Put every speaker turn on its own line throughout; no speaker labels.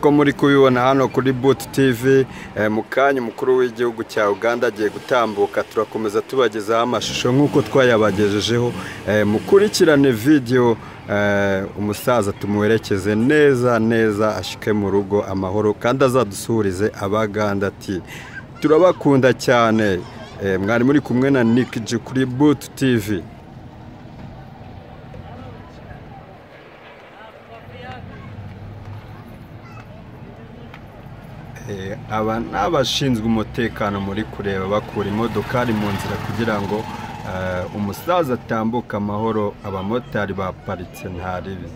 ko muri kubibona hano kuri buti tivi mu kanya umukuru w'igihugu cya uganda agiye gutambuka turakomeza tubagezaho amashusho nk'uko twayabagejejeho mukurikirane vidiyo umusaza tumuherekeze neza neza ashike mu rugo amahoro kandi azadusuhurize abaganda ati turabakunda cyane mwari muri kumwe na nikiji kuri buti tivi aba ni abashinzwe umutekano muri kureba bakura imodokari mu nzira kugira ngo umusaza atambuke amahoro abamotari baparitse ntaribi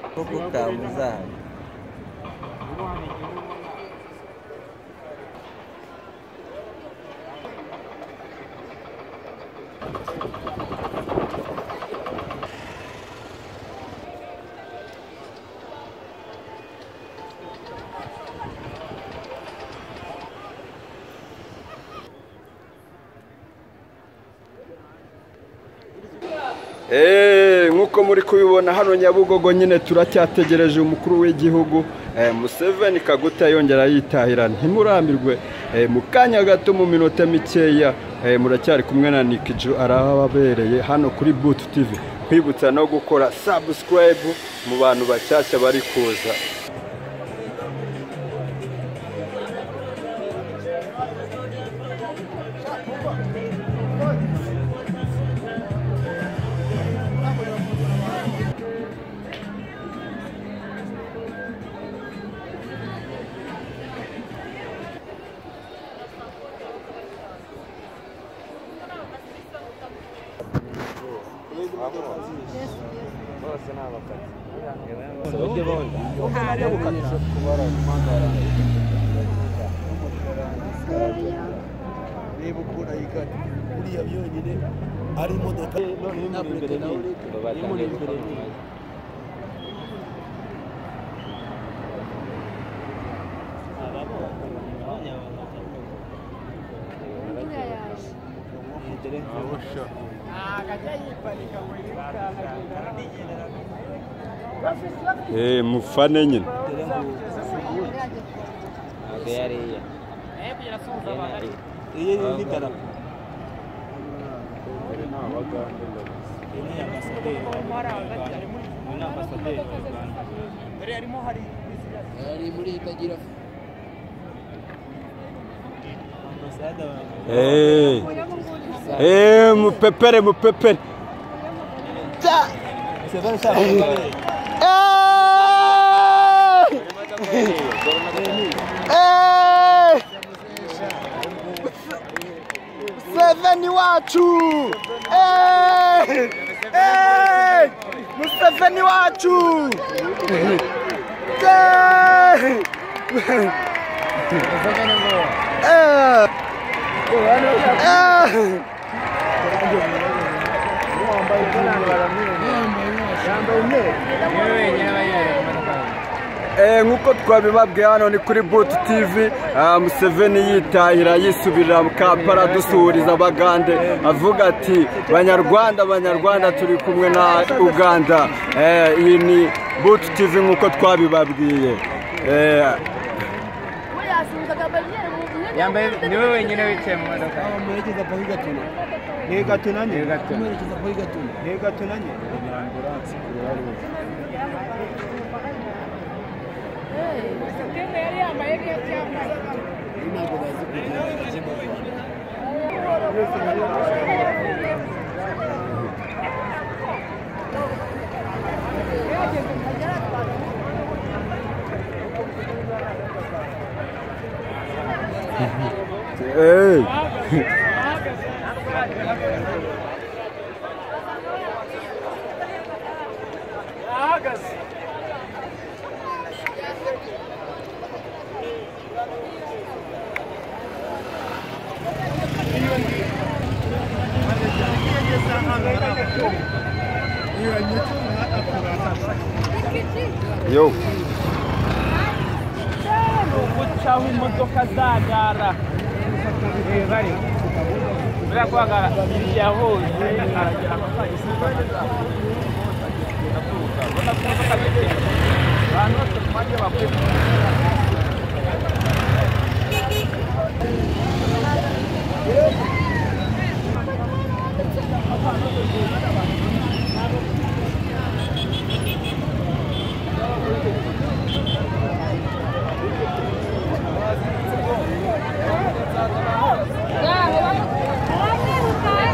bwo gutambuza
Eee, nk'uko muri kubibona hano nyabugogo nyine turacyategereje umukuru w'igihugu Eh, museveni kaguta yongera yitahira ntimurambirwe Eh, mu kanya gato mu minota mikeya eh, muracyari kumwe na nikiju arababereye hano kuri butu tivi kwibutsa no gukora sabusikarayibu mu bantu bashyashya bari kuza
reba ukuntu ayikata uriya byonyine ari imodoka imuri imbere ni
Eh, mufane nyine
ntabwo yariya
iyi ni idarapo
yari muri itagira
Eh. Eh, mupepere mupepere
museveni wacu Eh! Eh! museveni wacu Eh! Eh! Eh!
Eh, nk'uko twabibabwiye hano ni kuri butu tivi ah, museveni yitahira yisubirira mu kampala dusuhuriza abagande avuga ati banyarwanda banyarwanda turi kumwe na uganda Eh, iyi ni butu tivi nk'uko twabibabwiye Eh,
yambaye niwe wenyine wicaye mu modoka
amuherekeza paho igatuna ntigatunanye amuherekeza paho igatuna ntigatunanye ntabwo bazi kugenda
eh. yo
guca aho imodoka zagara buriya kwaga iriya hose aragera akazagisiga ndaturuka ubona ko imodoka ziteye abantu bose ku mwanya bakwiye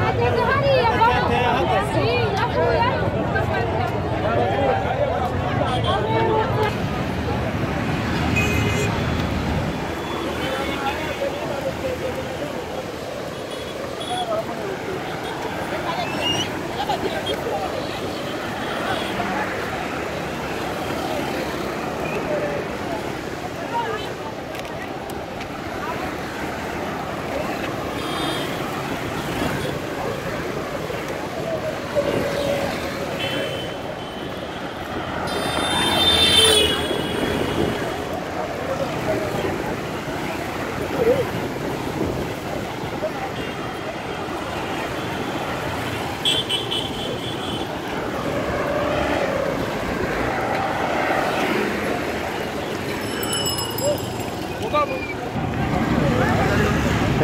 ageze hariya yavuyeho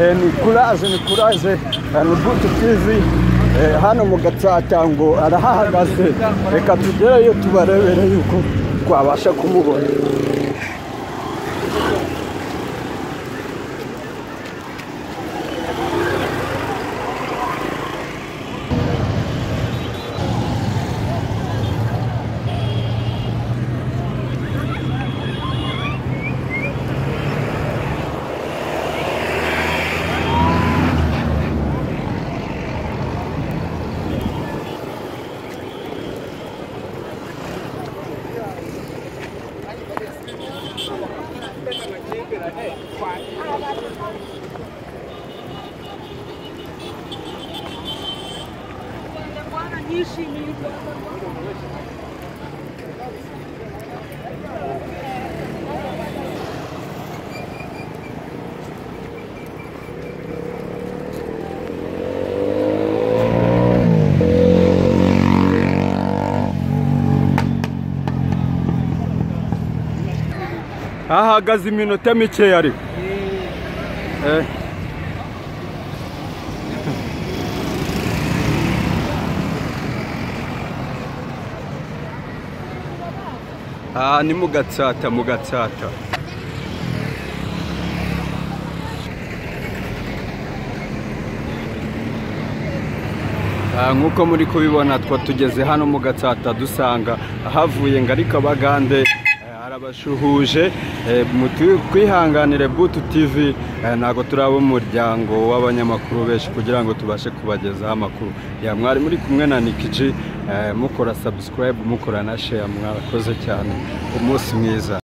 Eh, ni kuraje ni kuraje rubuto tivi Eh, hano mu gacaca ngo arahahagaze reka tugereyo tubarebere yuko twabasha kumubona ahagaze iminota mikeya ariko Eh. aha ni mu gatsata mu gatsata Ah, nk'uko muri kubibona twa tugeze hano mu gatsata dusanga ahavuye ngo ariko abagande eh, arabashuhuje Eh, mutu- twihanganire butu tv eh, ntabwo turaba umuryango w'abanyamakuru benshi kugira ngo tubashe kubagezaho amakuru ya mwari muri kumwe na nikiji mukora subscribe mukora na share mwakoze cyane umunsi mwiza